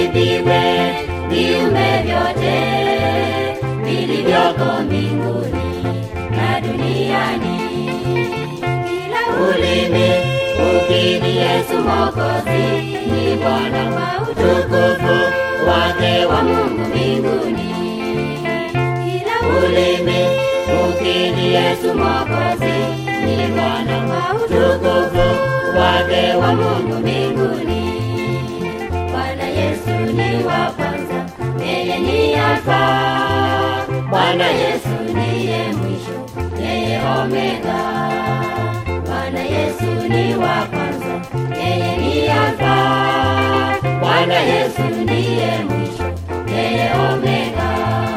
viimbiwe viumbe vyote vilivyoko mbinguni na duniani. Kila ulimi ukiri Yesu Mwokozi ni Bwana kwa utukufu wake wa Mungu mbinguni. Kila ulimi ukiri Yesu Mwokozi ni Bwana kwa utukufu wake wa Mungu mbinguni. Bwana Yesu ni wa kwanza, yeye ni Alfa. Bwana Yesu ndiye mwisho, yeye Omega. Bwana Yesu ni wa kwanza, yeye ni Alfa. Bwana Yesu ndiye mwisho, yeye Omega.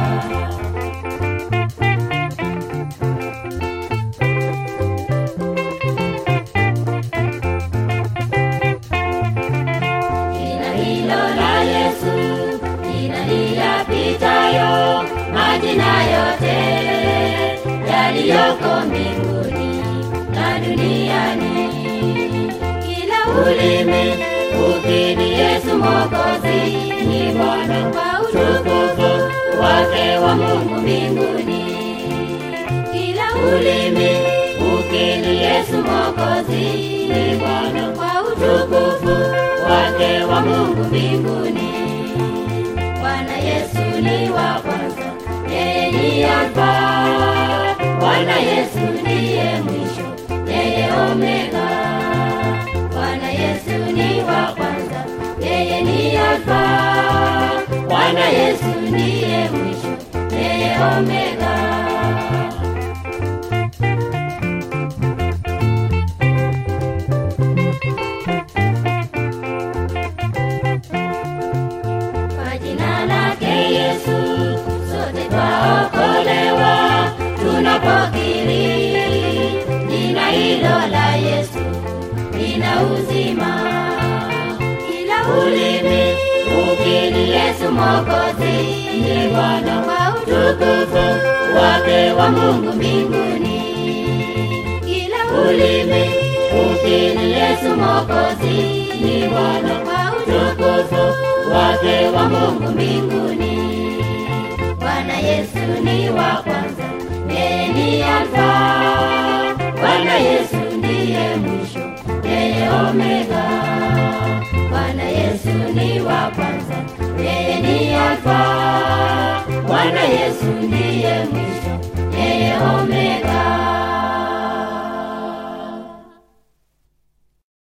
Jina hilo la Yesu, jina liyapitayo majina yote yaliyoko mbinguni na duniani. Kila ulimi ukiri Yesu Mwokozi ni Bwana kwa utukufu wake wa Mungu mbinguni. Kila ulimi ukiri Yesu Mwokozi ni Bwana kwa utukufu wake wa Mungu mbinguni. Bwana Yesu ni wa kwanza, yeye ni Alfa. Bwana Yesu ndiye mwisho, yeye Omega. Bwana Yesu ni wa kwanza, yeye ni Alfa. Bwana Yesu ndiye mwisho, yeye Omega. Kwa jina lake Yesu sote twaokolewa tunapokiri jina hilo la Yesu lina uzima. Kila ulimi ukiri Yesu Mwokozi ni Bwana kwa utukufu wake wa Mungu mbinguni. Kila ulimi ukiri Yesu Mwokozi ni Bwana kwa utukufu wake wa Mungu mbinguni. Bwana Yesu ni wa kwanza, yeye ni Alfa. Bwana Yesu ndiye mwisho, yeye Omega. Bwana Yesu ni wa kwanza, yeye ni Alfa. Bwana Yesu ndiye mwisho,